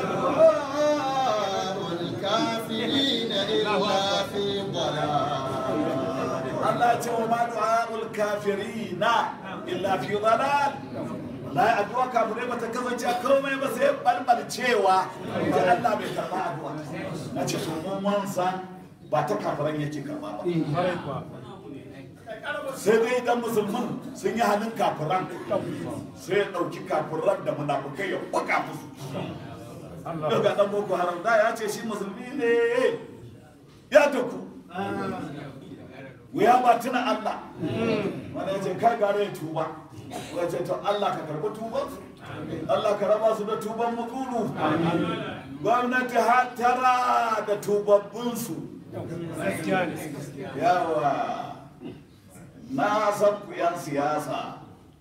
دعاء الكافرين إلا في ضلال Allah ce wa ma du'aul kafirina illa fi dalal wallahi addu'a kafirai bata kasance a komai ba sai balbalcewa da Allah bai karba addu'a na ce to mun mun san ba ta kafiran yake karba ba sai dai idan musulmin sun yi hannun kafiran sai ya ɗauki kafiran da munafukai ya kwaka musu daga ɗan boko haram da ya ce shi musulmi ne ya taku wuya ba tuna Allah wanda ya ce kai gare ya tuba ya ce to Allah ka karɓi tuban Allah ka raba su da tuban mukuru gwamnati hatara da tubabbinsu yawa na san ku yan siyasa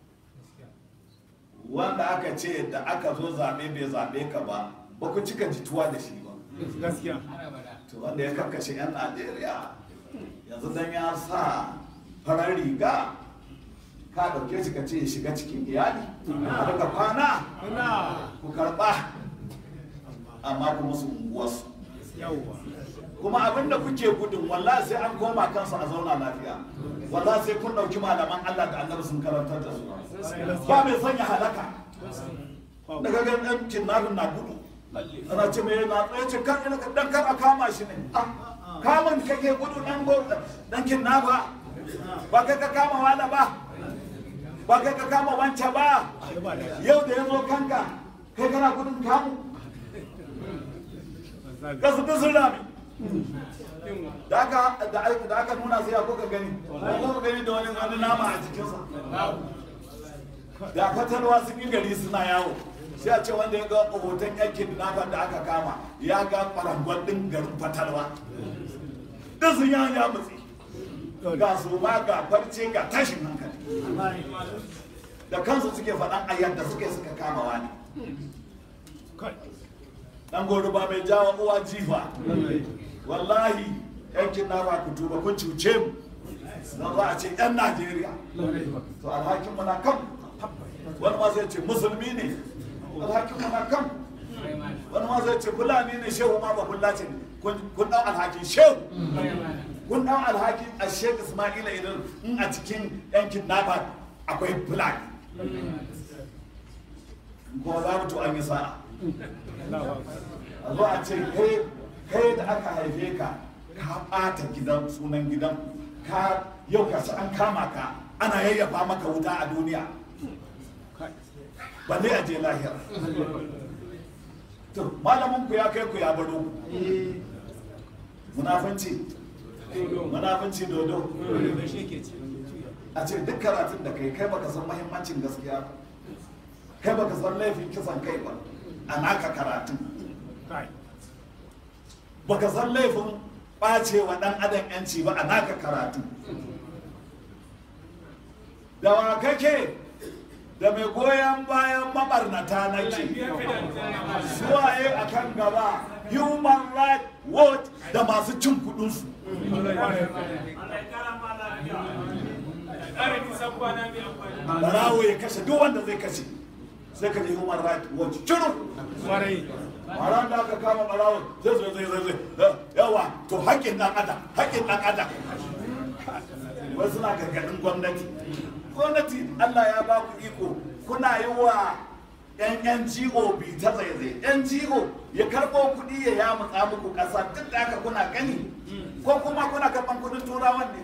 wanda aka ce da aka zo zaɓe bai zaɓe ka ba ba ku cika jituwa da shi ba to wanda ya karkashe 'yan najeriya yanzu dan ya sa farar riga ka ɗauke shi ka ce ya shiga cikin iyali a daga kwana ku karɓa amma kuma su unguwarsu kuma abinda kuke gudun wallahi sai an koma kansu a zauna lafiya wallahi sai kun ɗauki malaman Allah da annabi sun karantar da su ba mai sanya halaka daga ga ɗan kinnafin na gudu ana ce mai na tsaye ce kan dan kar a kama shi ne kamun kake gudu dan go dan kinnafa ba kai ka kama wala ba ba kai ka kama wancan ba yau da ya zo kanka kai kana gudun kamu kasu duk sun rami da aka da aka nuna sai ya kuka gani ko gani da wani wani nama a jikinsa da fatalwa sun yi gari suna yawo sai a ce wanda ya ga hoton yankin nafa da aka kama ya ga kwarangon din garin fatalwa duk sun yawon ya mutsi ga su ma ga farce ga tashin hankali da kansu suke faɗan ayyar da suke suka kama wani dan goro ba mai jawo uwa jifa wallahi yankin na ba ku tuba kun cuce mu don za a ce yan najeriya to alhakin mu na kan wani ma zai ce musulmi ne alhakin mu na kan wani ma zai ce fulani ne shehu ma ba fullace ne kun dau alhakin shehu kun dau alhakin a shehu ismaila idan in a cikin yankin nafa akwai fulani kuma za mu to an yi sa'a a zo a ce kai da aka haife ka ka ɓata gidan sunan gidan ka yau ka an kama ka ana yayyafa maka wuta a duniya balle a je lahira to malamin ku ya kai ku ya baro munafanci munafanci dodo a ce duk karatun da kai kai baka san mahimmancin gaskiya kai baka san laifin kisan kai ba a naka karatun baka san laifin ɓacewa ɗan adam yanci ba a naka karatu da wa kake da mai goyon bayan mabarnata nake suwaye a kan gaba human right watch da masu cin kudinsu barawo ya kashe duk wanda zai kashe sai ka je human right watch ciro ran da aka kama barawon zai zai zai zai zai yawa to haƙƙin ɗan adam haƙƙin ɗan adam wasu na gargaɗin gwamnati gwamnati Allah ya ba ku iko kuna yi wa yan NGO bi ta zaizai NGO ya karɓo kuɗi ya ya mutsa muku ƙasa duk da haka kuna gani ko kuma kuna karɓan kuɗin turawan ne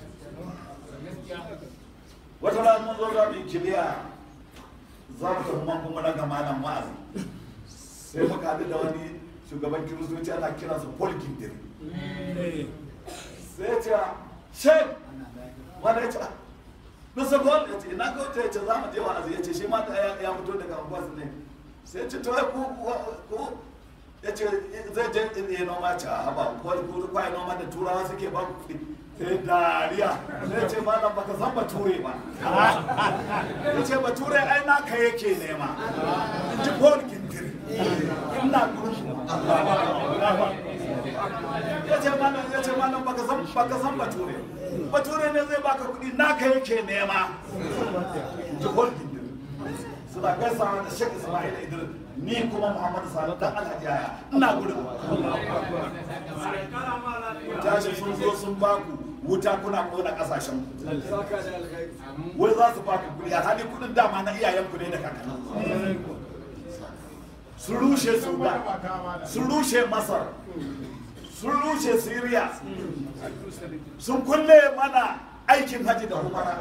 wata rana mun zo za mu yi kiliya za mu tafi man kuma daga malam wa'azi sai muka haɗu da wani shugaban kiristoci ana kira su paul gindiri sai ya ce shek wanda ya ce Mr. Paul ya ce ina kawai ya ce za mu je wa'azi ya ce shi ma ya fito daga unguwarsu ne sai ya ce to ku ku ya ce zai je ya noma ce a haba ko ku kwa noma da turawa suke ba ku kuɗi sai dariya sai ce malam baka san bature ba ya ce bature ai naka yake nema ji Paul gindiri ina gurin ya ce malam ya ce malam baka san baka san bature bature ne zai baka kuɗi naka yake nema ji holding din suna gaisawa da shek ismail idris ni kuma muhammadu sani dan alhaji yaya ina gurin tashi sun zo sun baku wuta kuna kona kasashen ku saka da alkhairi wai za su baka kuɗi a hali kuɗin dama na iyayen ku ne da kakannin sun rushe sudan sun rushe masar sun rushe syria sun kulle mana aikin haji da umara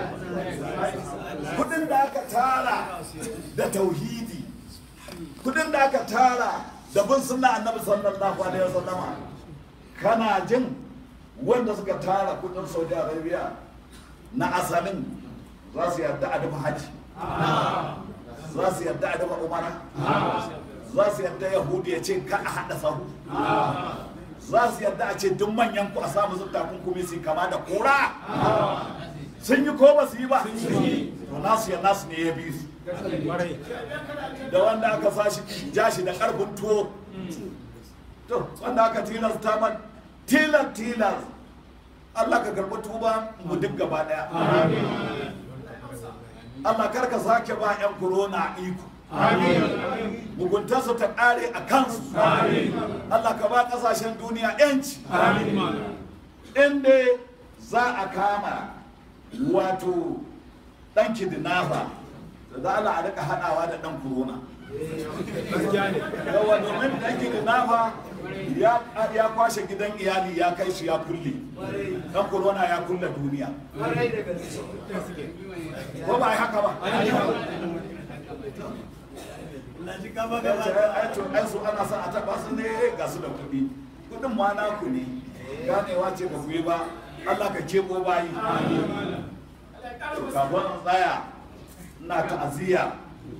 kudin da aka tara da tauhidi kudin da aka tara da bin sunna annabi sallallahu alaihi wasallama kana jin wanda suka tara kudin saudi arabia na asalin za su yarda a dafa haji za su yarda a dafa umara za su yarda yahudi ya ce ka a haɗa sahu za su yarda a ce duk manyan ku a samu su takunkumi su kama da kura sun yi ko ba su yi ba to nasu ya nasu ne ya bi su da wanda aka sashi ja shi da karfin tuwo to wanda aka tilasta man tilas tilas Allah ka karɓi tuba mu duk gaba ɗaya Allah kar ka sake ba 'yan corona iko muguntarsu ta ƙare a kansu Allah ka ba ƙasashen duniya 'yanci inda za a kama wato ɗan kidnapper da za Allah a rika haɗawa da ɗan corona yawa domin ɗan kidnapper ya ya kwashe gidan iyali ya kai su ya kulle ɗan corona ya kulle duniya kwarai da gaske ko ba a yi haka ba ai su ana son a taba su ne ga su da kuɗi kuɗin ma naku ne ganewa ce ba ku yi ba Allah ka kebo bayi kafin in tsaya ina ta'aziyya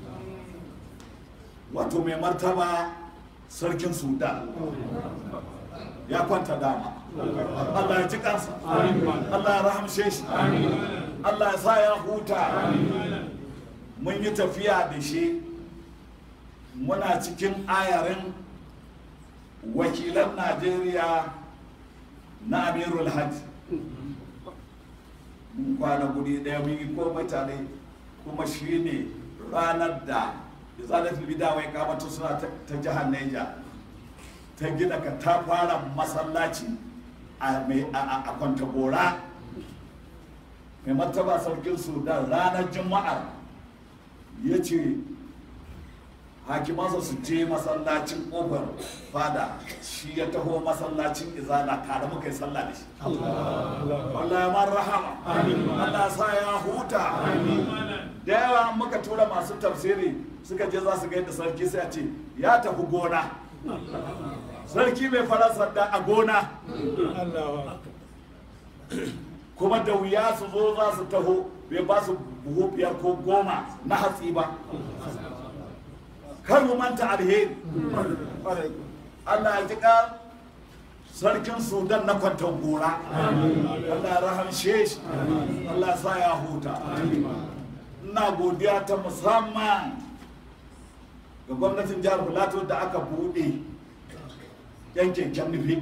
wato mai martaba sarkin sudan ya kwanta dama Allah ya ji kansa Allah ya rahamshe shi Allah ya sa ya huta mun yi tafiya da shi muna cikin ayarin wakilan najeriya na amirul hajj mun kwana guri daya mun yi ko mutane kuma shi ne ranar da izalatul bidawai kamata suna ta jihar Niger ta gina ka ta fara masallaci a kwantagora mai martaba sarkin sudan ranar juma'ar ya ce hakimansa su je masallacin ƙofar fada shi ya taho masallacin izala tare muka yi sallah da shi Allah ya man rahama Allah sa ya huta da yawa muka tura masu tafsiri suka je za su gaida sarki sai a ce ya tafi gona sarki mai fara sanda a gona kuma da wuya su zo za su taho bai ba su buhu biyar ko goma na hatsi ba kar mu manta alheri Allah ya jika sarkin sudan na kwantar gora Allah ya rahamshe shi Allah ya sa ya huta ina godiya ta musamman ga gwamnatin jihar Filato da aka buɗe yankin nufi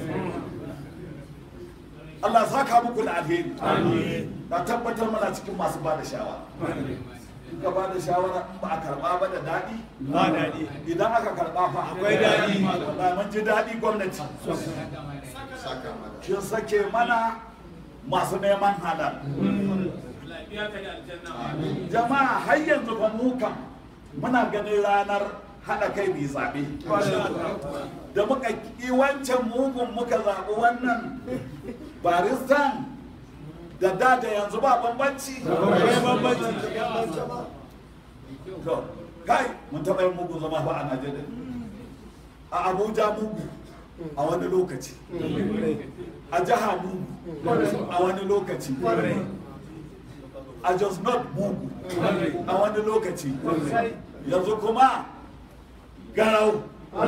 Allah ya saka muku da alheri ka tabbatar mana cikin masu ba da shawara in ka ba da shawara in ba a karba ba da daɗi ba daɗi idan aka karba fa Akwai daɗi. wallahi mun ji daɗi gwamnati saka mata kin sake mana masu neman halal jama'a har yanzu fa mu kan muna ganin ranar haɗa kai mai zaɓe da muka ƙi wancan mugun muka zaɓi wannan baristan da da da yanzu ba bambanci akwai bambanci to kai mun taɓa yin mugun zama ba a najeriya a abuja mugu a wani lokaci a jiha mugu a wani lokaci a just not mugu a wani lokaci yanzu kuma garau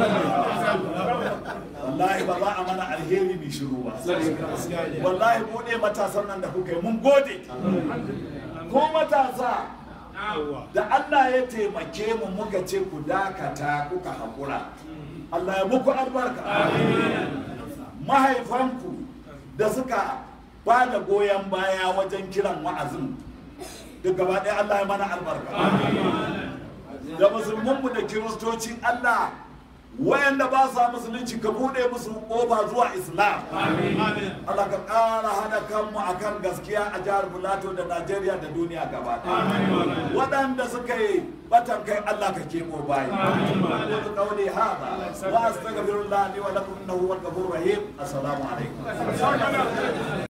wallahi ba za a mana alheri mai shiru ba wallahi buɗe matasan nan da kuka yi mun gode ko matasa da Allah ya taimake mu muka ce ku dakata kuka haƙura Allah ya muku albarka mahaifanku da suka ba da goyon baya wajen kiran wa'azin duk gaba ɗaya Allah ya mana albarka da musulmanmu da kiristocin Allah wayanda ba sa musulunci ka bude musu kofa zuwa islam Allah ka ƙara hada kanmu akan gaskiya a jihar Filato da Najeriya da duniya gaba ɗaya waɗanda suka yi batan kai Allah ka keko bayi qulu qawli hadha wa astaghfirullah li wa lakum innahu huwal ghafurur rahim assalamu alaikum